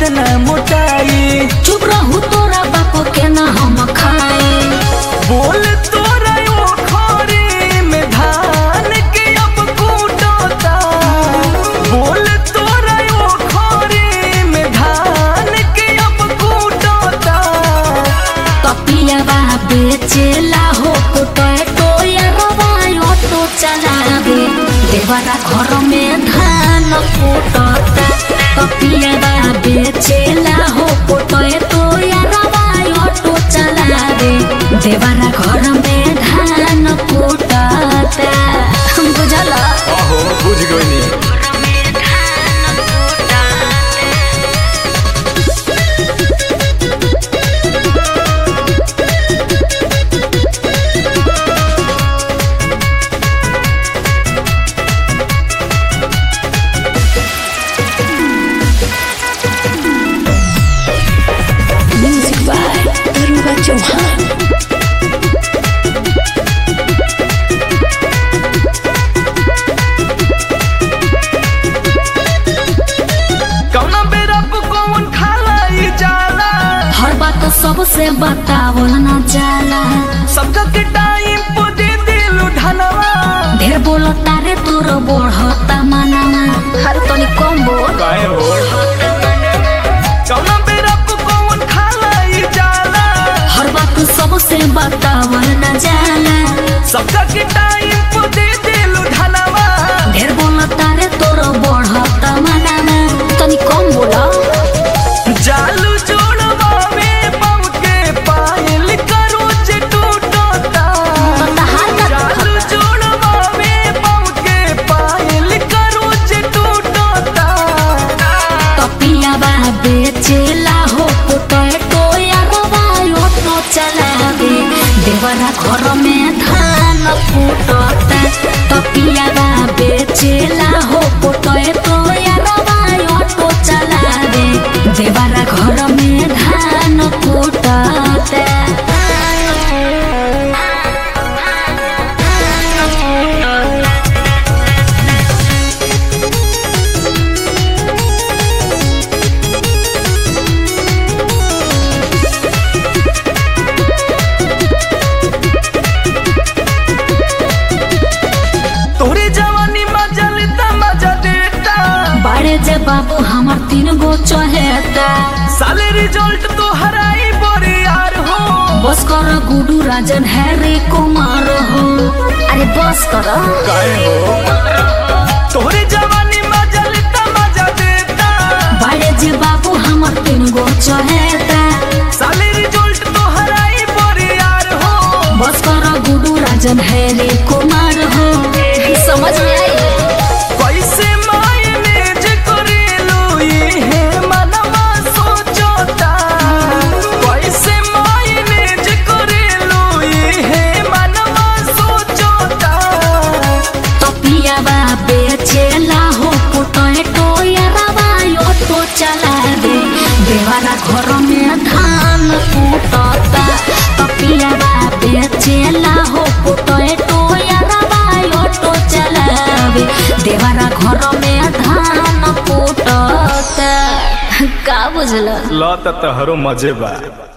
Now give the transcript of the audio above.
ना मोटाई चुप रहू तोरा बाप के ना हम खाए बोल तोरा ओ खोरी में धान के अब कूटता बोल तोरा ओ खोरी में धान के अब कूटता कपियावा बेचेला हो कुटय टोया रवाय ऑटो चलावे देवरा घर में धान कुटता कपियावा बेचेला हो कुटय टोया रवाय ऑटो चलावे देवरा घर में धान कुटता बुझला आहो बुझ गई म्यूजिक बाय दरुगा चौहान कौना बेरा पे कौन खाला ई जाला हर बात सबसे बतावल न जाला सबका के टाइम पे दे दिलु धनवा ढेर बोलता रे तोर बढ़ता मानवा हर तनी कम बोल काहे हो कौना बेरा पे कौन खाला ई जाला हर बात सबसे बतावल न जाला सबका के टाइम पे दे दिलु धनवा ढेर बोलता रे तोर बढ़ता मानवा तनी कम बोला जालू जोड़वा में पाँव के पायल करो जे टूटता तहार का जालू जोड़वा में पाँव के पायल करो जे टूटता कपियावा बेचेला हो पुटय टोया रवाय ऑटो चलावे देवरा घर में धान फूटता कपियावा बेचेला हो पुटय टोया रवाय ऑटो चलावे देवरा घर में धान फूटता तोरे जवानी मजा लेता मजा देता बड़े जे बाबू हमार तीन गो चहेता साले रिजल्ट तो हराई बोरे यार हो बस कर गुडू राजन हैरी कुमार हो अरे बस कर काहे हो तोरे जवानी मजा लेता मजा देता बड़े जे बाबू हमर तीन गो चहेता साले रिजल्ट तो हराई बोरे यार हो बस कर गुडू राजन हैरी कुमार हो समझ में आई कैसे मायनेज करेलू ये मनवा सोचता कैसे मायनेज करेलू ये मनवा सोचता तपियावा बेचेला हो पुटय टोया रवाय ऑटो चला दे देवारा घर में धान फूटता तपियावा बेचेला हो पुटय टोया रवाय ऑटो चलावे देवारा घर में धान फूटता का बुझला लत तहरो मजे बा